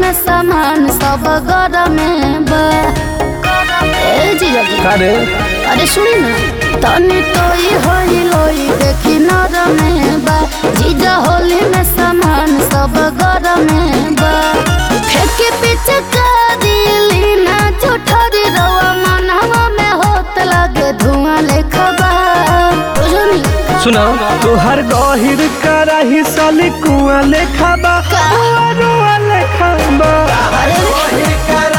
में सामान सब घर में बा ए जीजा जी का रे अरे सुनी ना तनी तोई होई लोई देखी नर में बा जीजा होली में सामान सब घर में बा फेंके पीछे करीली ना झूठरी रवा मनवा में होत लगे धुआं लेखा बा बुझनी सुनो तोहर गहिर कराही साली कुआ लेखा बा कुआ रुआ लेखा बा अरे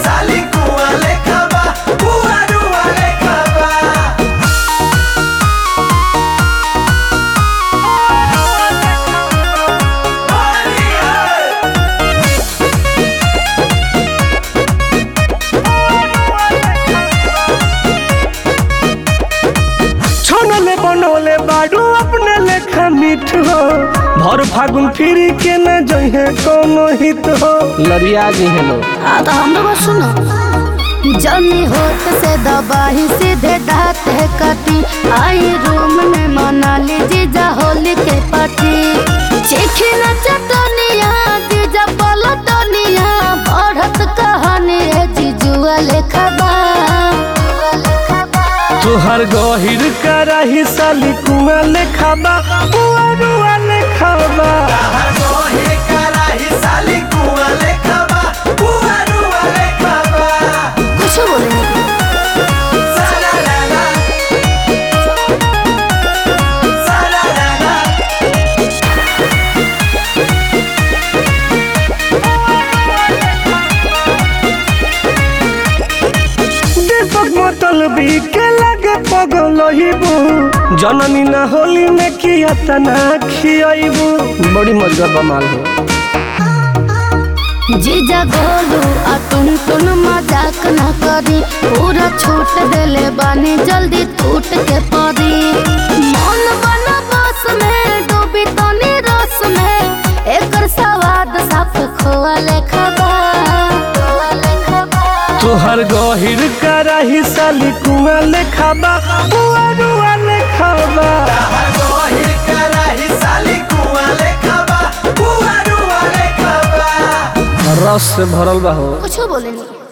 छोनले बनोले बाडू अपने लेखा मीठ हो भर फागुन फिरी के न जइहे कोनो हित हो लरिया जी हेलो आ तो हमरो बात सुनो जनी होत से दबाही सीधे दात है कटी आई रूम में मना ली जीजा होली के पार्टी चिखी न चटनिया जीजा पलटनिया बढ़त कहानी है जीजुआ लेखा बा तोहर गहिर कराही साली कुआ लेखा बा कुआ रुआ लेखा बा कुछ बोले नहीं दीपक मतल भी के लगे पगल हिबू जननी ना होली में किया तना खियाइबू बड़ी मजा बमाल हो जीजा गोलू आ तुम तुम मजाक न करी पूरा छूट देले बानी जल्दी टूट के पड़ी मन बना बस में डूबी तनी रस में एकर सवाद साफ खोआ लेखा बा तोहर गहिर कराही साली कुआ लेखा बा कुआ रुआ लेखा बा रस से भरल बा हो कुछ बोले नहीं